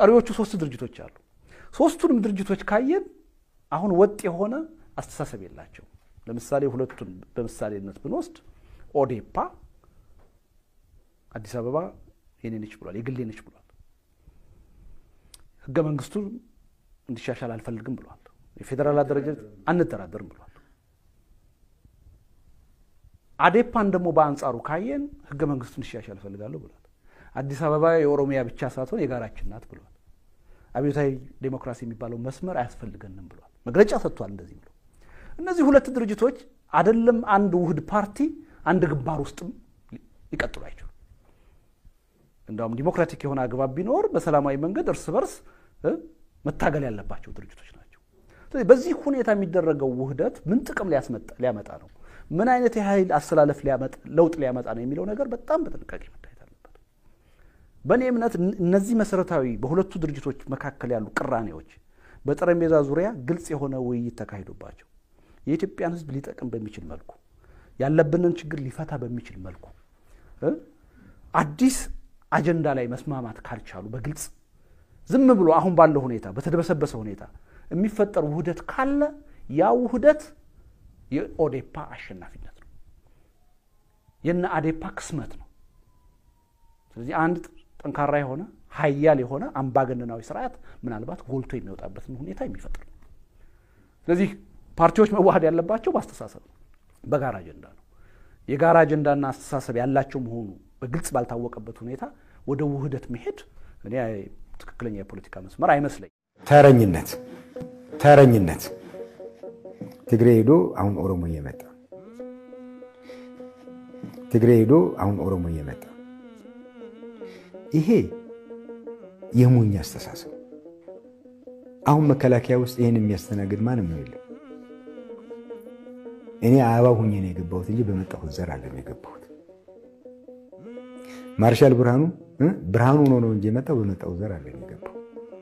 ቀሪዎቹ ሶስት ድርጅቶች አሉ። ሶስቱንም ድርጅቶች ካየን አሁን ወጥ የሆነ አስተሳሰብ የላቸው። ለምሳሌ ሁለቱን በምሳሌነት ብንወስድ ኦዴፓ አዲስ አበባ የኔ ነች ብሏል፣ የግሌ ነች ብሏል። ህገ መንግስቱ እንዲሻሻል አልፈልግም ብሏል። የፌዴራል አደረጃጀት አንደራደርም ብሏል። አዴፓን ደግሞ በአንጻሩ ካየን ህገ መንግስቱ እንዲሻሻል እፈልጋለሁ ብሏል። አዲስ አበባ የኦሮሚያ ብቻ ሳትሆን የጋራችን ናት ብሏል። አብዮታዊ ዴሞክራሲ የሚባለው መስመር አያስፈልገንም ብሏል። መግለጫ ሰጥቷል። እንደዚህ ብሎ እነዚህ ሁለት ድርጅቶች አይደለም አንድ ውህድ ፓርቲ አንድ ግንባር ውስጥም ሊቀጥሉ አይችሉም። እንዲሁም ዲሞክራቲክ የሆነ አግባብ ቢኖር በሰላማዊ መንገድ እርስ በርስ መታገል ያለባቸው ድርጅቶች ናቸው። ስለዚህ በዚህ ሁኔታ የሚደረገው ውህደት ምን ጥቅም ሊያመጣ ነው፣ ምን አይነት የኃይል አስተላለፍ ለውጥ ሊያመጣ ነው የሚለው ነገር በጣም በጥንቃቄ መታየት አለበት። በእኔ እምነት እነዚህ መሰረታዊ በሁለቱ ድርጅቶች መካከል ያሉ ቅራኔዎች በጠረጴዛ ዙሪያ ግልጽ የሆነ ውይይት ተካሂዶባቸው የኢትዮጵያን ሕዝብ ሊጠቅም በሚችል መልኩ ያለብንን ችግር ሊፈታ በሚችል መልኩ አዲስ አጀንዳ ላይ መስማማት ካልቻሉ በግልጽ ዝም ብሎ አሁን ባለው ሁኔታ በተደበሰበሰ ሁኔታ የሚፈጠር ውህደት ካለ ያ ውህደት የኦዴፓ አሸናፊነት ነው፣ የነ አዴፓ ክስመት ነው። ስለዚህ አንድ ጠንካራ የሆነ ሀያል የሆነ አምባገነናዊ ስርዓት ምናልባት ጎልቶ የሚወጣበትን ሁኔታ የሚፈጥር ነው። ስለዚህ ፓርቲዎች መዋሃድ ያለባቸው በአስተሳሰብ ነው፣ በጋራ አጀንዳ ነው። የጋራ አጀንዳና አስተሳሰብ ያላቸው መሆኑ በግልጽ ባልታወቀበት ሁኔታ ወደ ውህደት መሄድ እኔ ትክክለኛ የፖለቲካ መስመር አይመስለኝም። ተረኝነት ተረኝነት ትግሬ ሄዶ አሁን ኦሮሞ እየመጣ ትግሬ ሄዶ አሁን ኦሮሞ እየመጣ ይሄ የሞኝ አስተሳሰብ። አሁን መከላከያ ውስጥ ይህን የሚያስተናግድ ማንም ነው የለም። እኔ አበባ ሁኜ ነው የገባሁት እንጂ በመጣሁት ዘር አለም የገባሁት። ማርሻል ብርሃኑ ብርሃኑ ሆኖ ነው እንጂ የመጣው በመጣው ዘር አለም የገባው።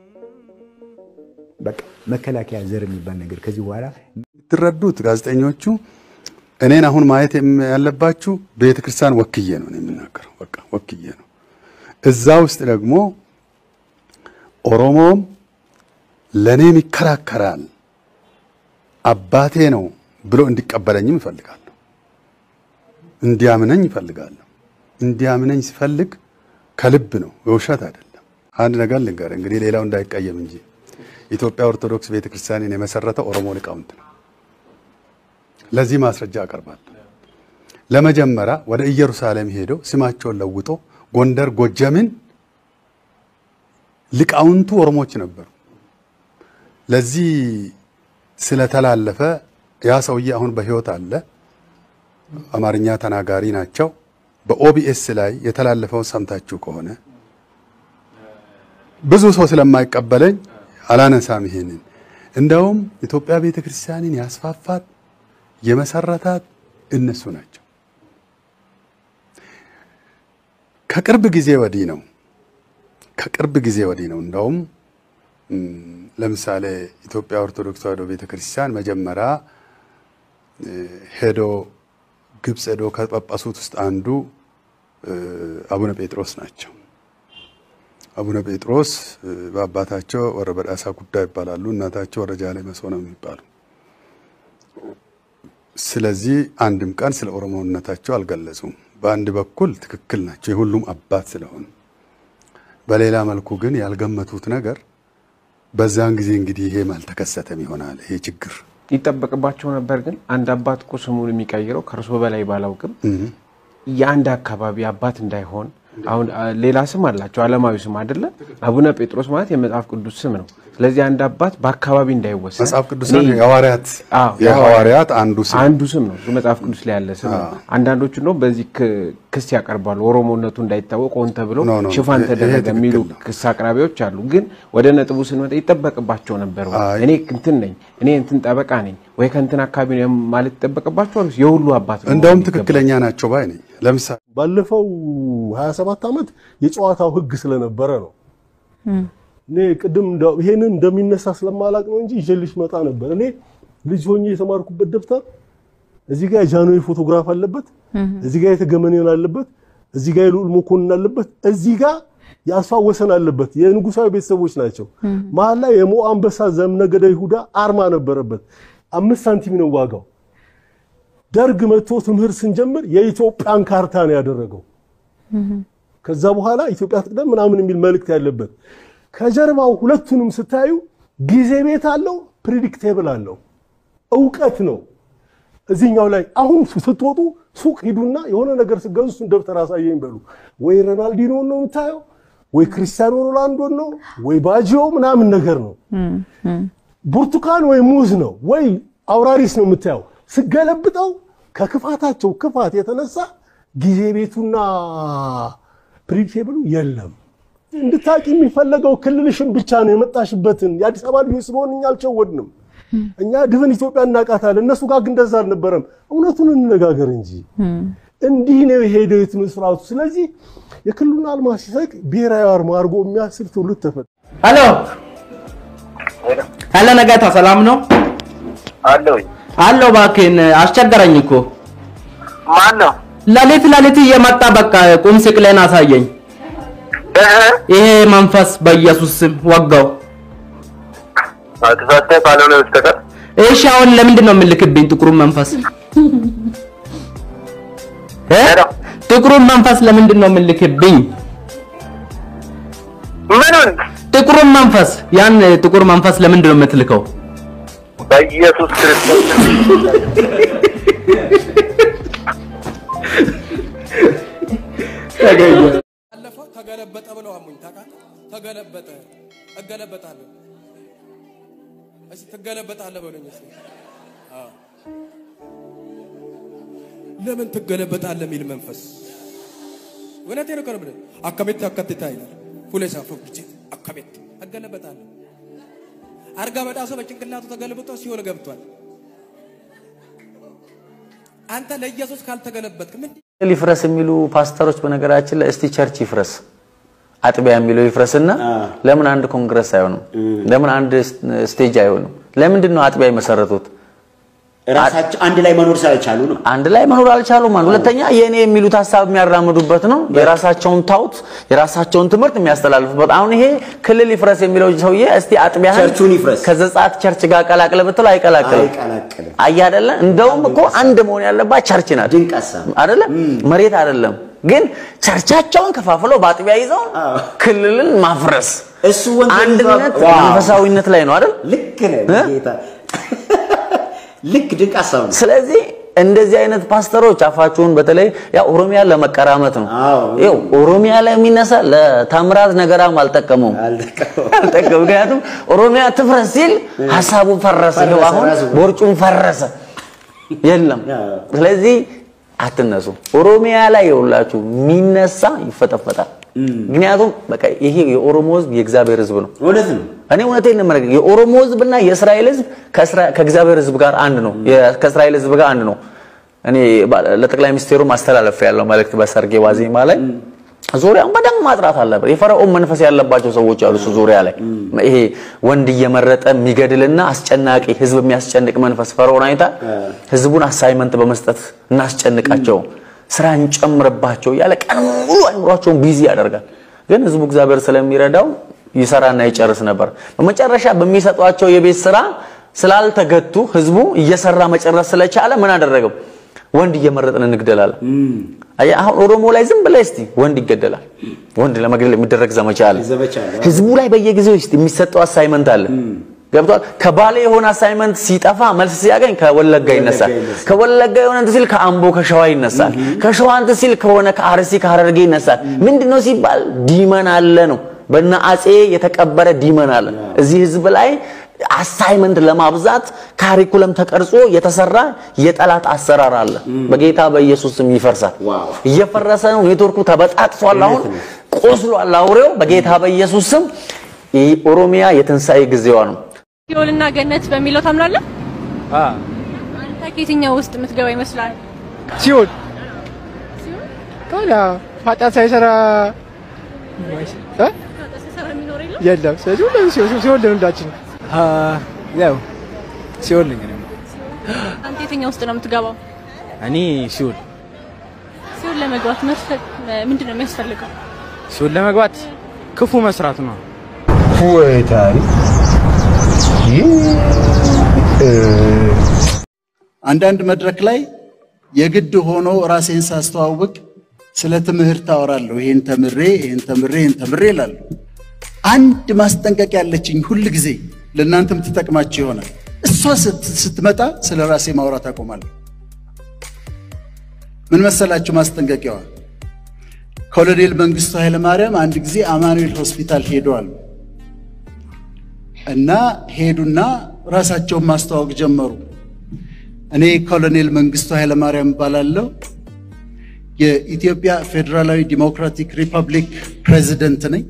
በቃ መከላከያ ዘር የሚባል ነገር ከዚህ በኋላ የምትረዱት ጋዜጠኞቹ እኔን አሁን ማየት ያለባችሁ ቤተክርስቲያን ወክዬ ነው የምናገረው። በቃ ወክዬ ነው። እዛ ውስጥ ደግሞ ኦሮሞም ለእኔም ይከራከራል አባቴ ነው ብሎ እንዲቀበለኝም እፈልጋለሁ። እንዲያምነኝ እፈልጋለሁ። እንዲያምነኝ ሲፈልግ ከልብ ነው፣ የውሸት አይደለም። አንድ ነገር ልንገር እንግዲህ ሌላው እንዳይቀየም እንጂ ኢትዮጵያ ኦርቶዶክስ ቤተክርስቲያንን የመሰረተው ኦሮሞ ሊቃውንት ነው። ለዚህ ማስረጃ አቀርባለሁ። ለመጀመሪያ ወደ ኢየሩሳሌም ሄደው ስማቸውን ለውጦ ጎንደር፣ ጎጀምን ሊቃውንቱ ኦሮሞች ነበሩ። ለዚህ ስለተላለፈ ያ ሰውዬ አሁን በሕይወት አለ። አማርኛ ተናጋሪ ናቸው። በኦቢኤስ ላይ የተላለፈውን ሰምታችሁ ከሆነ ብዙ ሰው ስለማይቀበለኝ አላነሳም። ይሄንን እንደውም ኢትዮጵያ ቤተ ክርስቲያንን ያስፋፋት የመሰረታት እነሱ ናቸው። ከቅርብ ጊዜ ወዲህ ነው ከቅርብ ጊዜ ወዲህ ነው እንደውም ለምሳሌ ኢትዮጵያ ኦርቶዶክስ ተዋሕዶ ቤተ ክርስቲያን መጀመሪያ ሄዶ ግብፅ ሄዶ ከጳጳሱት ውስጥ አንዱ አቡነ ጴጥሮስ ናቸው። አቡነ ጴጥሮስ በአባታቸው ወረ በዳሳ ጉዳይ ይባላሉ። እናታቸው ወረ ጃሌ መሶ ነው የሚባሉ። ስለዚህ አንድም ቀን ስለ ኦሮሞነታቸው አልገለጹም። በአንድ በኩል ትክክል ናቸው የሁሉም አባት ስለሆኑ፣ በሌላ መልኩ ግን ያልገመቱት ነገር በዛን ጊዜ እንግዲህ ይሄም አልተከሰተም ይሆናል ይሄ ችግር ይጠበቅባቸው ነበር። ግን አንድ አባት እኮ ስሙን የሚቀይረው ከእርሶ በላይ ባላውቅም የአንድ አካባቢ አባት እንዳይሆን አሁን ሌላ ስም አላቸው፣ ዓለማዊ ስም አይደለ? አቡነ ጴጥሮስ ማለት የመጽሐፍ ቅዱስ ስም ነው። ስለዚህ አንድ አባት በአካባቢ እንዳይወሰን መጽሐፍ ቅዱስ የሐዋርያት የሐዋርያት አንዱ ስም አንዱ ስም ነው። መጽሐፍ ቅዱስ ላይ ያለ ስም ነው። አንዳንዶቹ ነው በዚህ ክስ ያቀርባሉ። ኦሮሞነቱ እንዳይታወቅ ሆን ተብሎ ኖ፣ ኖ፣ ሽፋን ይሄ ተደረገ ትክክል የሚሉ ነው። ክስ አቅራቢዎች አሉ። ግን ወደ ነጥቡ ስንመጣ ይጠበቅባቸው ነበር ወይ? አይ። እኔ እንትን ነኝ እኔ እንትን ጠበቃ ነኝ ወይ ከእንትን አካባቢ ነው ማለት ይጠበቅባቸዋል? የሁሉ አባት ነው እንደውም መሆን የሚገባው? ትክክለኛ ናቸው ባይ ነኝ። ለምሳሌ ባለፈው 27 ዓመት የጨዋታው ህግ ስለነበረ ነው። እኔ ቅድም እንደው ይሄንን እንደሚነሳ ስለማላቅ ነው እንጂ ይዤልሽ መጣ ነበር። እኔ ልጅ ሆኜ የተማርኩበት ደብተር እዚህ ጋር የጃንሆይ ፎቶግራፍ አለበት፣ እዚህ ጋር የተገመኔን አለበት፣ እዚህ ጋር የልዑል መኮንን አለበት፣ እዚህ ጋር የአስፋ ወሰን አለበት። የንጉሳዊ ቤተሰቦች ናቸው። መሀል ላይ የሞ አንበሳ ዘምነገደ ይሁዳ አርማ ነበረበት። አምስት ሳንቲም ነው ዋጋው። ደርግ መጥቶ ትምህርት ስንጀምር የኢትዮጵያን ካርታ ነው ያደረገው። ከዛ በኋላ ኢትዮጵያ ትቅደም ምናምን የሚል መልእክት ያለበት ከጀርባው ሁለቱንም ስታዩ ጊዜ ቤት አለው፣ ፕሪዲክቴብል አለው፣ እውቀት ነው። እዚህኛው ላይ አሁን ስትወጡ ሱቅ ሂዱና የሆነ ነገር ስገዙ እሱን ደብተር አሳየኝ በሉ። ወይ ሮናልዲኖን ነው የምታየው፣ ወይ ክርስቲያኖ ሮናልዶን ነው፣ ወይ ባጂዮ ምናምን ነገር ነው። ብርቱካን ወይ ሙዝ ነው፣ ወይ አውራሪስ ነው የምታየው። ስገለብጠው ከክፋታቸው ክፋት የተነሳ ጊዜ ቤቱና ፕሪዲክቴብሉ የለም። እንድታቂ የሚፈለገው ክልልሽን ብቻ ነው የመጣሽበትን። የአዲስ አበባ ልጆች ስለሆን እኛ አልቸወድንም። እኛ ድፍን ኢትዮጵያ እናውቃታለን። እነሱ ጋር ግን እንደዛ አልነበረም። እውነቱን እንነጋገር እንጂ እንዲህ ነው የሄደው የትምህርት ስርዓቱ። ስለዚህ የክልሉን አልማ ሲሰቅ ብሔራዊ አርማ አድርጎ የሚያስብ ትውልድ ተፈጠረ። ሄሎ ሄሎ፣ ነጋታ ሰላም ነው አለሁኝ። አለው። እባክህን አስቸገረኝ እኮ ማን ነው? ለሊት ለሊት እየመጣ በቃ ቁም ስቅሌን አሳየኝ። እህ ይሄ መንፈስ በኢየሱስ ስም ወጋው። ተሳስተህ ካልሆነ በስተቀር እሺ አሁን ለምንድን ነው የምልክብኝ ጥቁሩን መንፈስ እ? ሄሎ፣ ጥቁሩን መንፈስ ለምንድን ነው የምልክብኝ? ምኑን ጥቁሩን መንፈስ ያን ጥቁር መንፈስ ለምንድን ነው የምትልከው? በኢየሱስ ክርስቶስ ባለፈው ተገለበጠ ብለው አሙኝ። ታውቃለህ? ተገለበጠ። እገለበጣለሁ። እስኪ ትገለበጣለህ በሉኝ እስኪ። አዎ። ለምን ትገለበጣለህ የሚል መንፈስ እውነቴን ነው። ከርብ አካቤት አካቴታ ይላል ፉሌሳ ፎክቼ አካቤት እገለበጣለሁ። አርጋ በዳሶ በጭንቅላቱ ተገልብጦ ሲሆን ገብቷል። አንተ ለኢየሱስ ካልተገለበጥክ ምን ሊፍረስ የሚሉ ፓስተሮች በነገራችን ላይ እስቲ ቸርች ይፍረስ አጥቢያ የሚለው ይፍረስና ለምን አንድ ኮንግረስ አይሆንም? ለምን አንድ ስቴጅ አይሆንም? ለምንድን ነው አጥቢያ የመሰረቱት? ራሳቸው አንድ ላይ መኖር ስላልቻሉ ነው። አንድ ላይ መኖር አልቻሉም። አንድ ሁለተኛ የኔ የሚሉት ሀሳብ የሚያራምዱበት ነው። የራሳቸውን ታውት የራሳቸውን ትምህርት የሚያስተላልፉበት። አሁን ይሄ ክልል ይፍረስ የሚለው ሰውዬ እስቲ አጥቢያህን ቸርቹን ይፍረስ። ከዘጸአት ቸርች ጋር ቀላቅለ ብትለው አይቀላቅልም። አይቀላቅልም። አየህ አይደለ? እንደውም እኮ አንድ መሆን ያለባት ቸርች ናት። ድንቅ ሀሳብ። አይደለ? መሬት አይደለም። ግን ቸርቻቸውን ከፋፍለው በአጥቢያ ይዘው ክልልን ማፍረስ እሱ ወንጌል አንድነት ዋው! መንፈሳዊነት ላይ ነው አይደል? ልክ ነህ ጌታ። ልክ ድንቅ ሀሳብ ነው። ስለዚህ እንደዚህ አይነት ፓስተሮች አፋችሁን በተለይ ያው ኦሮሚያን ለመቀራመት ነው። አዎ። ይኸው ኦሮሚያ ላይ የሚነሳ ለታምራት ነገራም አልጠቀመውም አልጠቀመውም። አልጠቀመውም። ምክንያቱም ኦሮሚያ ትፍረስ ሲል ሀሳቡ ፈረሰ፣ ፈረሰ፣ ይኸው አሁን ራሱ። ቦርጩም ፈረሰ፣ የለም። አዎ። ስለዚህ አትነሱ። ኦሮሚያ ላይ የሁላችሁ የሚነሳ ይፈጠፈጣል። ምክንያቱም በቃ ይሄ የኦሮሞ ህዝብ የእግዚአብሔር ህዝብ ነው። እውነት ነው። እኔ እውነቴን ነው የምነግርህ። የኦሮሞ ህዝብና የእስራኤል ህዝብ ከእስራ- ከእግዚአብሔር ህዝብ ጋር አንድ ነው። የ- ከእስራኤል ህዝብ ጋር አንድ ነው። እኔ ባ- ለጠቅላይ ሚኒስቴሩ ማስተላለፍ ያለው መልእክት በሰርጌ ዋዜማ ላይ ዙሪያውን በደንብ ማጥራት አለበት። የፈርዖን መንፈስ ያለባቸው ሰዎች አሉ እሱ ዙሪያ ላይ ይሄ ወንድ እየመረጠ የሚገድልና አስጨናቂ ህዝብ የሚያስጨንቅ መንፈስ ፈርዖን አይታ ህዝቡን አሳይመንት በመስጠት እናስጨንቃቸው፣ ስራ እንጨምርባቸው እያለ ቀን ሙሉ አይምሯቸውን ቢዚ ያደርጋል። ግን ህዝቡ እግዚአብሔር ስለሚረዳው ይሰራና ይጨርስ ነበር። በመጨረሻ በሚሰጧቸው የቤት ስራ ስላልተገቱ ህዝቡ እየሰራ መጨረስ ስለቻለ ምን አደረገው? ወንድ እየመረጥን እንግደላለን። አየህ፣ አሁን ኦሮሞ ላይ ዝም ብለህ እስቲ ወንድ ይገደላል። ወንድ ለመግደል የሚደረግ ዘመቻ አለ። ዘመቻ አለ። ህዝቡ ላይ በየጊዜው እስቲ የሚሰጠው አሳይመንት አለ። ገብቷል። ከባሌ የሆነ አሳይመንት ሲጠፋ መልስ ሲያገኝ ከወለጋ ይነሳል። ይነሳል። ከወለጋ የሆነ እንትን ሲል ከአምቦ ከሸዋ ይነሳል። ከሸዋ እንትን ሲል ከሆነ ከአርሲ ከሀረርጌ ይነሳል። ምንድነው ሲባል ዲመን አለ ነው። በነ አጼ የተቀበረ ዲመን አለ። እዚህ ህዝብ ላይ አሳይመንት ለማብዛት ካሪኩለም ተቀርጾ የተሰራ የጠላት አሰራር አለ። በጌታ በኢየሱስ ስም ይፈርሳል። ዋው። እየፈረሰ ነው። ኔትወርኩ ተበጣጥሷል። አሁን ቆስሏል አውሬው። በጌታ በኢየሱስ ስም ይህ ኦሮሚያ የትንሣኤ ጊዜዋ ነው። ሲኦልና ገነት በሚለው ታምናለህ? አንተ ከየትኛው ውስጥ የምትገባ ይመስላል? ሲኦል ታዲያ ኃጢአት ሳይሰራ እ? ሲሰራ የሚኖር የለም? የለም። ስለዚህ ሁሉም ሲኦል ሲኦል ለሁላችን ያው ሲኦል ነኝ እኔ። አንተ የትኛው ውስጥ ነው የምትገባው? እኔ ሲኦል ሲኦል ለመግባት መስፈ- ምንድን ነው የሚያስፈልገው? ሲኦል ለመግባት ክፉ መስራት ነው። ወይ ታሪክ አንዳንድ መድረክ ላይ የግድ ሆኖ ራሴን ሳስተዋውቅ ስለ ትምህርት አወራለሁ። ይሄን ተምሬ ይሄን ተምሬ ይሄን ተምሬ እላለሁ። አንድ ማስጠንቀቂያ ያለችኝ ሁል ጊዜ ለእናንተም ትጠቅማችሁ ይሆናል። እሷ ስት- ስትመጣ ስለ ራሴ ማውራት አቆማለሁ። ምን መሰላችሁ ማስጠንቀቂያዋ? ኮሎኔል መንግስቱ ኃይለማርያም አንድ ጊዜ አማኑኤል ሆስፒታል ሄደዋል እና ሄዱና ራሳቸውን ማስተዋወቅ ጀመሩ። እኔ ኮሎኔል መንግስቱ ኃይለማርያም እባላለሁ። የኢትዮጵያ ፌዴራላዊ ዲሞክራቲክ ሪፐብሊክ ፕሬዝደንት ነኝ።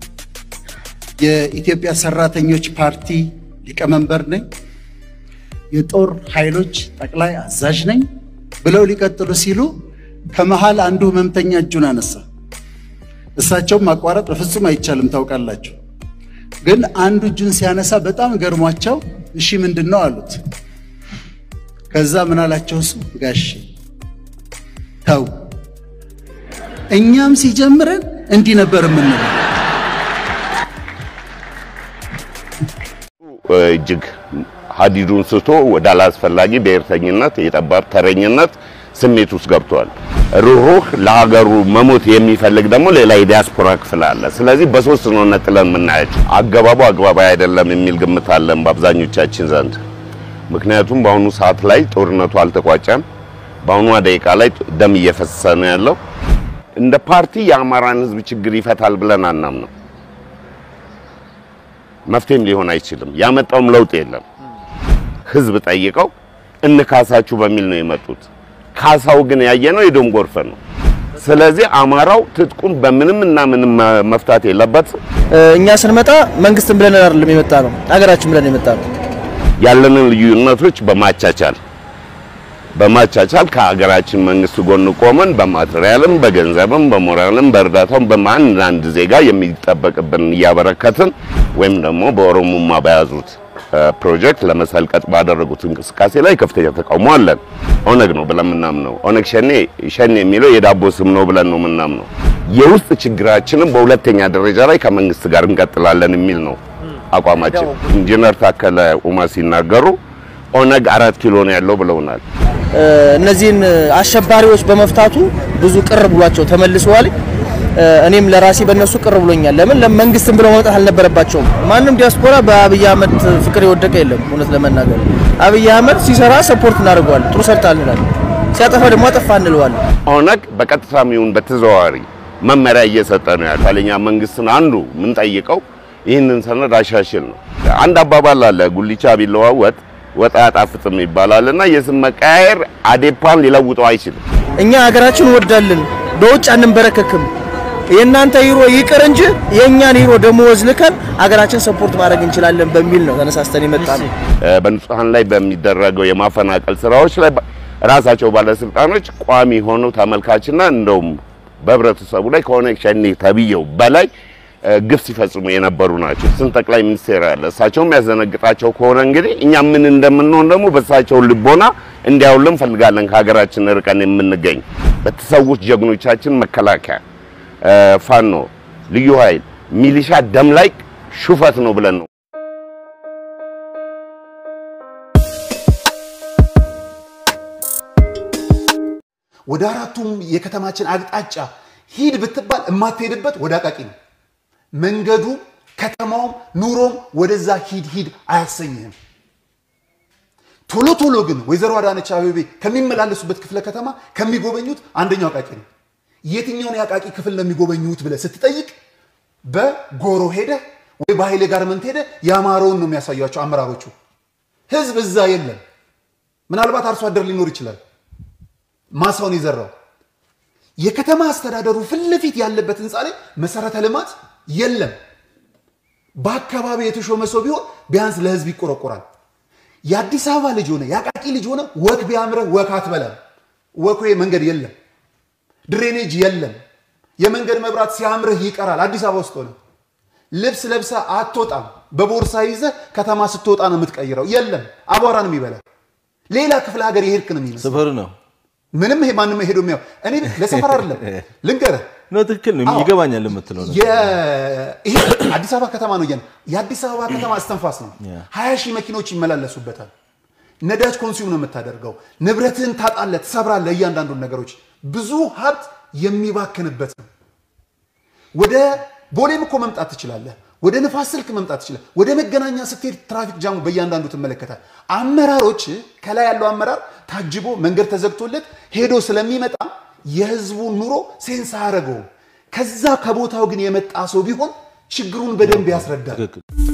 የኢትዮጵያ ሰራተኞች ፓርቲ ሊቀመንበር ነኝ። የጦር ኃይሎች ጠቅላይ አዛዥ ነኝ ብለው ሊቀጥሉ ሲሉ ከመሃል አንዱ ህመምተኛ እጁን አነሳ። እሳቸውም ማቋረጥ በፍጹም አይቻልም ታውቃላችሁ። ግን አንዱ እጁን ሲያነሳ በጣም ገርሟቸው እሺ ምንድን ነው አሉት። ከዛ ምን አላቸው እሱ ጋሼ ተው እኛም ሲጀምረን እንዲህ ነበር የምንለው። እጅግ ሀዲዱን ስቶ ወደ አላስፈላጊ ብሔርተኝነት፣ የጠባብ ተረኝነት ስሜት ውስጥ ገብቷል። ሩህሩህ ለሀገሩ መሞት የሚፈልግ ደግሞ ሌላ የዲያስፖራ ክፍል አለ። ስለዚህ በሶስት ነው ነጥለን የምናያቸው። አገባቡ አግባባዊ አይደለም የሚል ግምት አለን በአብዛኞቻችን ዘንድ። ምክንያቱም በአሁኑ ሰዓት ላይ ጦርነቱ አልተቋጨም። በአሁኗ ደቂቃ ላይ ደም እየፈሰሰ ነው ያለው። እንደ ፓርቲ የአማራን ሕዝብ ችግር ይፈታል ብለን አናምነው። መፍትሄም ሊሆን አይችልም። ያመጣውም ለውጥ የለም። ሕዝብ ጠይቀው እንካሳችሁ በሚል ነው የመጡት። ካሳው ግን ያየነው የደም ጎርፍ ነው። ስለዚህ አማራው ትጥቁን በምንም እና ምንም መፍታት የለበትም። እኛ ስንመጣ መንግስትን ብለን አይደለም የመጣ ነው፣ ሀገራችን ብለን የመጣ ነው። ያለንን ልዩነቶች በማቻቻል በማቻቻል ከሀገራችን መንግስት ጎን ቆመን በማቴሪያልም በገንዘብም በሞራልም በእርዳታም በማንዳንድ ዜጋ የሚጠበቅብን እያበረከትን ወይም ደግሞ በኦሮሞማ በያዙት ፕሮጀክት ለመሰልቀጥ ባደረጉት እንቅስቃሴ ላይ ከፍተኛ ተቃውሞ አለን። ኦነግ ነው ብለን የምናምነው ኦነግ ሸኔ ሸኔ የሚለው የዳቦ ስም ነው ብለን ነው የምናምነው። የውስጥ ችግራችንም በሁለተኛ ደረጃ ላይ ከመንግስት ጋር እንቀጥላለን የሚል ነው አቋማችን። ኢንጂነር ታከለ ኡማ ሲናገሩ ኦነግ አራት ኪሎ ነው ያለው ብለውናል። እነዚህን አሸባሪዎች በመፍታቱ ብዙ ቅር ብሏቸው ተመልሰዋል። እኔም ለራሴ በእነሱ ቅር ብሎኛል። ለምን ለመንግስትን ብለው መውጣት አልነበረባቸውም። ማንም ዲያስፖራ በአብይ አህመድ ፍቅር የወደቀ የለም። እውነት ለመናገር አብይ አህመድ ሲሰራ ሰፖርት እናደርገዋለን፣ ጥሩ ሰርታል እንላለን። ሲያጠፋ ደግሞ አጠፋ እንለዋለን። ኦነግ በቀጥታም ይሁን በተዘዋዋሪ መመሪያ እየሰጠ ነው ያለው። ለኛ መንግስትን አንዱ የምንጠይቀው ይህንን ሰነድ አሻሽል ነው። አንድ አባባል አለ፣ ጉሊቻ ቢለዋወጥ ወጥ አያጣፍጥም ይባላል እና የስም መቀያየር አዴፓን ሊለውጠው አይችልም። እኛ ሀገራችን እንወዳለን፣ በውጭ አንንበረከክም። የእናንተ ሂሮ ይቅር እንጂ የእኛን ሂሮ ደሞዝ ልከን ሀገራችን ሰፖርት ማድረግ እንችላለን በሚል ነው ተነሳስተን የመጣ ነው። በንጹሐን ላይ በሚደረገው የማፈናቀል ስራዎች ላይ ራሳቸው ባለስልጣኖች ቋሚ ሆነው ተመልካችና እንደውም በህብረተሰቡ ላይ ከኦነግ ሸኔ ተብዬው በላይ ግፍ ሲፈጽሙ የነበሩ ናቸው። ስንት ጠቅላይ ሚኒስቴር ያለ እሳቸውም ያዘነግጣቸው ከሆነ እንግዲህ እኛ ምን እንደምንሆን ደግሞ በእሳቸው ልቦና እንዲያውልን እንፈልጋለን። ከሀገራችን ርቀን የምንገኝ በተሰዉት ጀግኖቻችን መከላከያ፣ ፋኖ፣ ልዩ ኃይል፣ ሚሊሻ ደም ላይ ሹፈት ነው ብለን ነው ወደ አራቱም የከተማችን አቅጣጫ ሂድ ብትባል የማትሄድበት ወደ አቃቂ ነው። መንገዱ፣ ከተማውም፣ ኑሮም ወደዛ ሂድ ሂድ አያሰኝህም። ቶሎ ቶሎ ግን ወይዘሮ አዳነች አቤቤ ከሚመላለሱበት ክፍለ ከተማ ከሚጎበኙት አንደኛው አቃቂ ነው። የትኛውን የአቃቂ ክፍል ነው የሚጎበኙት ብለህ ስትጠይቅ በጎሮ ሄደ ወይ በኃይሌ ጋርመንት ሄደ የአማረውን ነው የሚያሳያቸው አመራሮቹ። ህዝብ እዛ የለም። ምናልባት አርሶ አደር ሊኖር ይችላል ማሳውን የዘራው። የከተማ አስተዳደሩ ፊት ለፊት ያለበት ህንፃ ላይ መሰረተ ልማት የለም። በአካባቢ የተሾመ ሰው ቢሆን ቢያንስ ለህዝብ ይቆረቆራል። የአዲስ አበባ ልጅ ሆነ የአቃቂ ልጅ ሆነ ወክ ቢያምረህ ወክ አትበላም። ወክ መንገድ የለም፣ ድሬኔጅ የለም። የመንገድ መብራት ሲያምርህ ይቀራል። አዲስ አበባ ውስጥ ሆነ ልብስ ለብሰ አትወጣም። በቦርሳ ይዘህ ከተማ ስትወጣ ነው የምትቀይረው። የለም፣ አቧራ ነው የሚበላ። ሌላ ክፍለ ሀገር የሄድክ ነው የሚመስለው። ስፍር ነው ምንም ይሄ ማንም ሄዶ የሚያው እኔ ለሰፈር አይደለም ልንገርህ ነው ትክክል ነው አዎ። ይገባኛል የምትለው ነገር። የ- ይሄ አዲስ አበባ ከተማ ነው እያልን የአዲስ አበባ ከተማ እስትንፋስ ነው። ሀያ ሺህ መኪኖች ይመላለሱበታል። ነዳጅ ኮንሱም ነው የምታደርገው። ንብረትህን ታጣለህ፣ ትሰብራለህ። እያንዳንዱን ነገሮች ብዙ ሀብት የሚባክንበት ነው። ወደ ቦሌም እኮ መምጣት ትችላለህ። ወደ ንፋስ ስልክ መምጣት ትችላለህ። ወደ መገናኛ ስትሄድ ትራፊክ ጃሙ በእያንዳንዱ ትመለከታል። አመራሮች ከላይ ያለው አመራር ታጅቦ መንገድ ተዘግቶለት ሄዶ ስለሚመጣ የህዝቡን ኑሮ ሴንስ አያደርገውም። ከዛ ከቦታው ግን የመጣ ሰው ቢሆን ችግሩን በደንብ ያስረዳል።